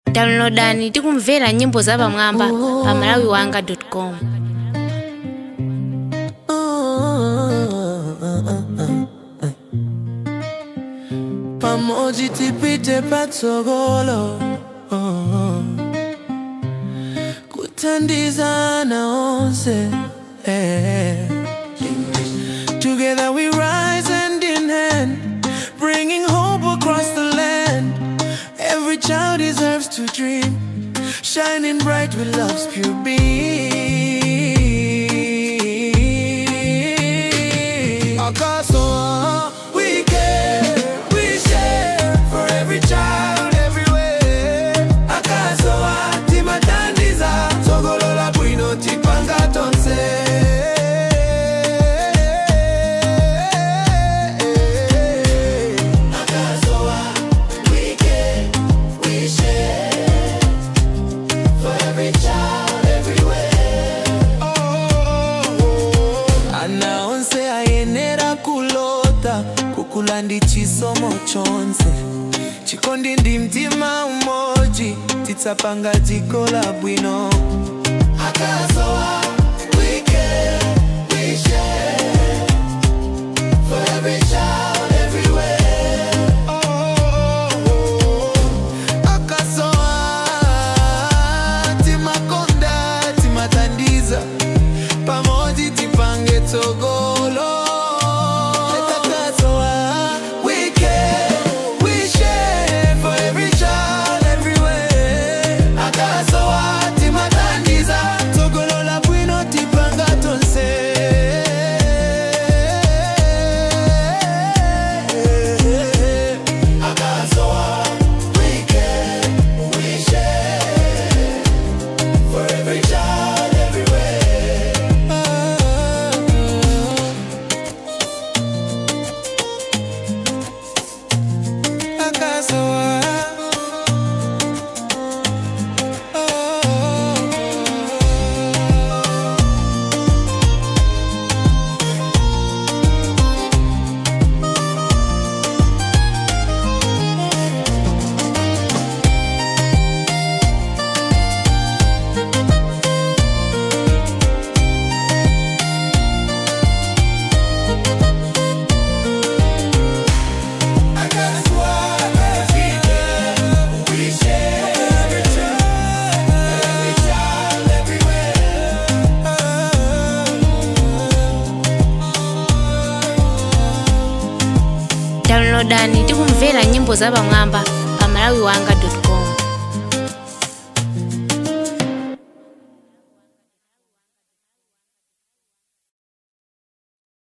downloadani tikumvera nyimbo zapamwamba pa malawiwanga com pamoja tipite patsogolo kutandizana onse eh. together we rise hand in hand bringing hope across the land every child deserves to dream shining bright with love's pure beam Akaso, we care, we share for every child everywhere. Akaso, timatandiza, togolola bwino tipanga tonse. Akaso, we care, we share for every child everywhere. anaonse ayenera kulota kukula ndi chisomo chonse chikondi ndi mtima umoji titsapanga dziko la bwino akasowa we care, we share for every child everywhere. akasowa timakonda timatandiza pamoja tipange tsogolo Akasowa, we care, we share for every child everywhere. Akasowa, timatandiza, tsogolo la bwino tipanga tonse. Akasowa, we care, we share for every child everywhere. Akasowa. downloadani tikumvera nyimbo zapamwamba pa malawiwanga com